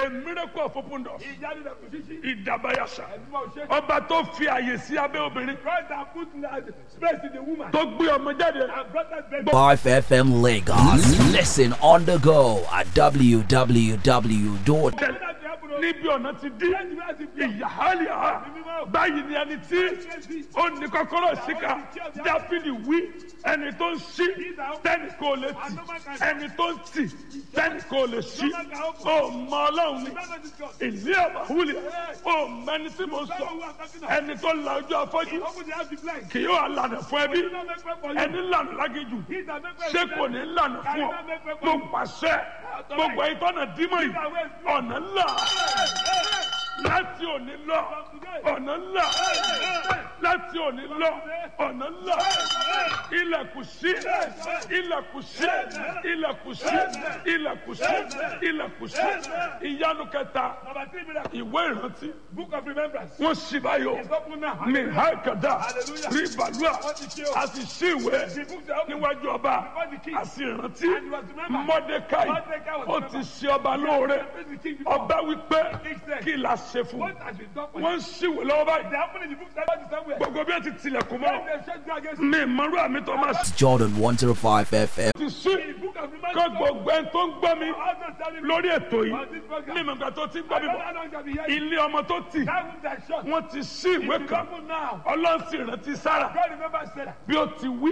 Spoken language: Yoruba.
a miracle of open door ìyanu rẹ̀ kò ṣíṣí. ìdàbàyàṣà ẹ̀dùnmọ̀ òṣèṣì. ọba tó fi àyè sí abẹ́ obìnrin God that put uh, space in the woman. tó gbé ọmọ jáde and brought that baby. 5FM Lagos. Listen on the go at www. níbi ọ̀nà ti dí ìyáhálíà báyìí ni ẹni tí ó ní kọ́kọ́rọ́ síkà dáfídì wí ẹni tó ń ṣí tẹ́nì kò lè tì ẹni tó ń tì tẹ́nì kò lè ṣí ó mọ ọlọ́run ni ìlú àbáwúlẹ̀ ó mẹni tí mo sọ ẹni tó la ojú afọ́jú Open the house to blind. kì yóò lànà fún ẹbí He will not make way for you. ẹni lànà lágéjù He that make way ṣé for kò you. ní lànà fún ọ mo pàṣẹ gbogbo ìtọ́nà dímọ̀ yìí ọ̀nà ńlá láti òní lọ ọ̀nà ńlá láti òní lọ ọ̀nà ńlá ilẹ̀kùn sí ilẹ̀kùn sí ilẹ̀kùn sí ilẹ̀kùn sí ilẹ̀kùn sí ìyanu kẹta Number three miracle. ìwé ìrántí Book of remembrance. wọ́n sì báyọ̀ It's open now. mi hákàdá Hallelujah. rí balùwà a sì sí ìwé The books are open. níwájú ọba Before the king. a sì rántí And was remembered. mọ́dékáì Mordecai was ó ti ṣe ọba lóore The king before. ọba wípé king said, kí la ṣe fún What has been done for wọn you? ń ṣìwé lọ́wọ́ They báyìí happen in the book that is somewhere. gbogbo bí wọn ti tilẹ̀kùn mọ́ When they shut you against mi ìmọ̀rú àmì tó máa ṣe Jordan 105 FM. ti sí the book of kó remembrance. gbogbo ẹni tó ń gbọ́ mi Also standing lórí ètò yìí on this program. ní ìmọ̀gbà tó ti ń gbọ́ I mi don't bọ̀ know how long shall be here. ilé ọmọ tó tì That room that shut. wọ́n ti sí ìwé It's kan open now. ọlọ́run sì rántí sára God remember Sarah. bí ó ti wí